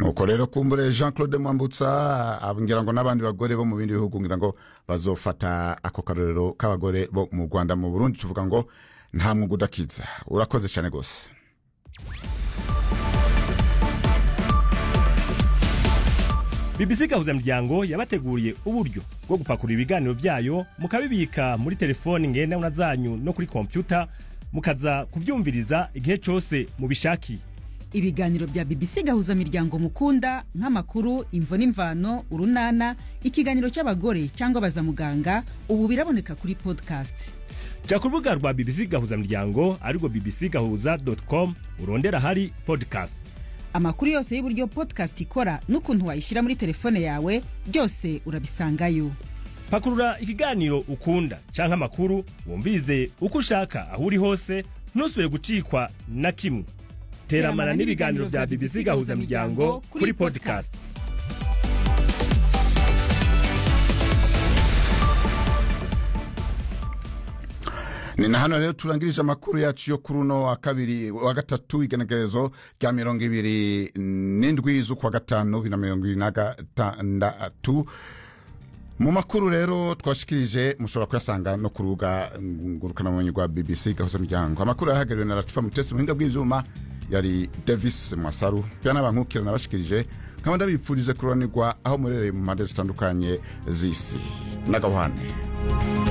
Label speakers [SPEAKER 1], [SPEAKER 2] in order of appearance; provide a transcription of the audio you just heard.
[SPEAKER 1] nuko rero kumbure jean claude mwambutsa ngira ngo n'abandi bagore bo mu bindi bihugu ngira ngo bazofata ako karorero k'abagore bo mu rwanda mu burundi tuvuga ngo nta mwuga udakiza urakoze cyane rwose
[SPEAKER 2] BBC gahuzamuryango yabateguriye uburyo bwo gupakurura ibiganiro byayo mukabibika muri telefoni ngendanwa zanyu no kuri kompyuta mukaza kubyumviriza igihe cyose mubishakiye
[SPEAKER 3] ibiganiro bya BBC gahuza miryango mukunda nk'amakuru imvo n'imvano urunana ikiganiro cy'abagore cyangwa bazamuganga ubu biraboneka kuri podcast
[SPEAKER 2] jya ku rubuga rwa BBC gahuzamuryango arirwo bbc gahuza com urondera ahari podcast
[SPEAKER 3] amakuru yose y'uburyo podcast ikora n'ukuntu wayishyira muri telefone yawe byose urabisangayo
[SPEAKER 2] pakurura ikiganiro ukunda canke amakuru wumvirize uko ushaka aho uri hose ntusubire gucikwa na kimwe teramana n'ibiganiro bya BBC gahuzamuryango kuri podcast
[SPEAKER 1] ni na hano rero turangirije amakuru yacu yo kuri uno wa kabiri wa gatatu igenekerezo rya mirongo ibiri n'indwi z'ukwa gatanu bibiri na mirongo ibiri na gatandatu mu makuru rero twashikirije mushobora kuyasanga no ku rubuga ngurukanabumenyi rwa bbc gahuza miryango amakuru yahagarariwe na latifa mutesi ubuhinga bw'ibyuma yari davis mwasaru pia n'abankukira nabashikirije nkaba ndabipfurije kururanirwa aho murereye mu mpande zitandukanye z'isi n'agahwane